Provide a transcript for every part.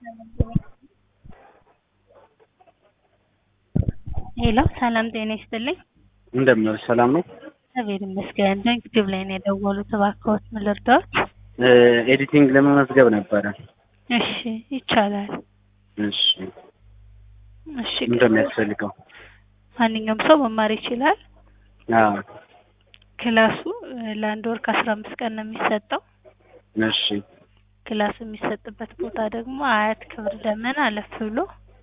ሄሎ ሰላም ጤና ይስጥልኝ። እንደምን ዋልሽ? ሰላም ነው? እግዚአብሔር ይመስገን። ዩቲዩብ ላይ ነው የደወሉት። እባክዎት ምን ልርዳዎት? ኤዲቲንግ ለመመዝገብ ነበረ። እሺ ይቻላል። እሺ እሺ ምን እንደሚያስፈልገው? ማንኛውም ሰው መማር ይችላል። አዎ ክላሱ እ ለአንድ ወር ከአስራ አምስት ቀን ነው የሚሰጠው። እሺ ክላሱ የሚሰጥበት ቦታ ደግሞ አያት ክብር ደመና አለፍ ብሎ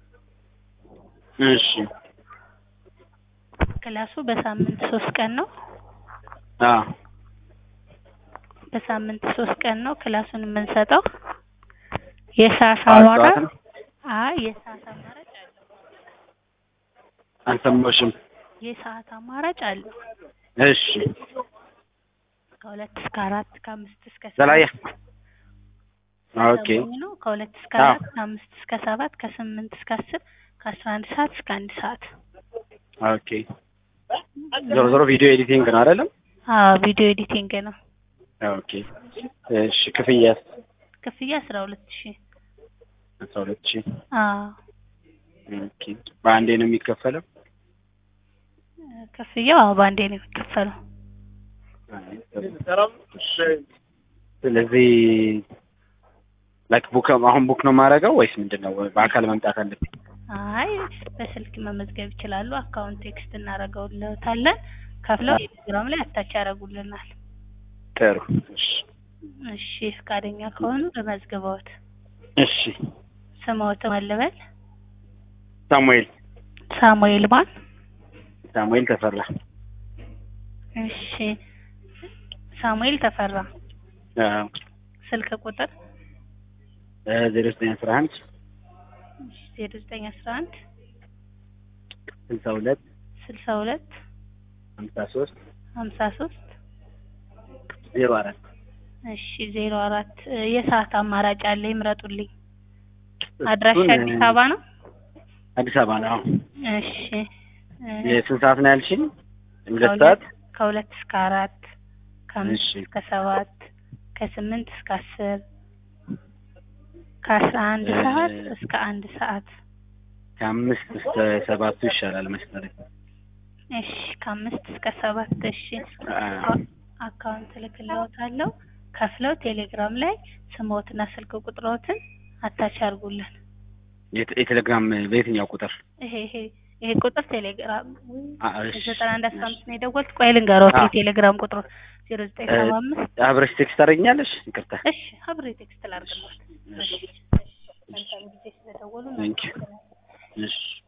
እሺ ክላሱ በሳምንት ሶስት ቀን ነው። አዎ በሳምንት ሶስት ቀን ነው ክላሱን የምንሰጠው። የሰዓት ጠዋት አማራ ጠዋት ነው? አይ የሰዓት አማራጭ አለው። አልሰማሁሽም። የሰዓት አማራጭ አለው። እሺ ከሁለት እስከ አራት ከአምስት እስከ ዘላያ ሰባት ኦኬ ሰሞኑ ነው። ከሁለት እስከ አዎ። አራት ከአምስት እስከ ሰባት ከስምንት እስከ አስር ከአስራ አንድ ሰዓት እስከ አንድ ሰዓት። ኦኬ ዞሮ ዞሮ ቪዲዮ ኤዲቲንግ ነው አይደለም? አዎ ቪዲዮ ኤዲቲንግ ነው። ኦኬ እሺ ክፍያስ? ክፍያ አስራ ሁለት ሺህ አስራ ሁለት ሺህ አዎ ኦኬ በአንዴ ነው የሚከፈለው? ክፍያው አዎ በአንዴ ነው የሚከፈለው። ስለዚህ ላይክ ቡክ አሁን ቡክ ነው የማደርገው ወይስ ምንድን ነው? በአካል መምጣት አለብኝ? አይ በስልክ መመዝገብ ይችላሉ። አካውንት ቴክስት እናደርገውለታለን። ከፍለው ቴሌግራም ላይ አታች ያደርጉልናል። ጥሩ እሺ እሺ ፈቃደኛ ከሆኑ ለመዝግበውት እሺ ስምዎት ማን ልበል? ሳሙኤል ሳሙኤል ማን? ሳሙኤል ተፈራ እሺ ሳሙኤል ተፈራ። አዎ ስልክ ቁጥር ዜሮ ዘጠኝ አስራ አንድ ዜሮ ዘጠኝ አስራ አንድ ስልሳ ሁለት ስልሳ ሁለት ሀምሳ ሶስት ሀምሳ ሶስት ዜሮ አራት እሺ ዜሮ አራት የሰዓት አማራጭ አለ ይምረጡልኝ። አድራሻ አዲስ አበባ ነው? አዲስ አበባ ነው። አዎ እሺ እ የስንት ሰዓት ነው ያልሽኝ? ሁለት ሰዓት ከሁለት እስከ አራት ከአምስት እሺ። እስከ ሰባት ከስምንት እስከ አስር ከአስራ አንድ እ ሰዓት እስከ አንድ ሰዓት ከአምስት እስከ ሰባቱ ይሻላል መሰለኝ። እሺ ከአምስት እስከ ሰባት እሺ አዎ። አካውንት እልክልዎታለሁ ከፍለው ቴሌግራም ላይ ስምዎትና ስልክ ቁጥሮትን አታች አድርጉልን የቴ- የቴሌግራም በየትኛው ቁጥር? ይሄ ይሄ ይሄ ቁጥር ቴሌግራም አ- እሺ። ዘጠና አንድ አስራ አምስት ነው የደወልኩት ቆይ ልንገርዎት አዎ። የቴሌግራም ቁጥሩ ዜሮ ዘጠኝ እ ሰባ አምስት አብረሽ ቴክስት ታደርጊኛለሽ? ይቅርታ። እሺ አብሬ ቴክስት ላድርግልዎት እሺ እሺ መልካም ጊዜ ስለደወሉ ቴንክ ዩ። እናመሰግናለን እሺ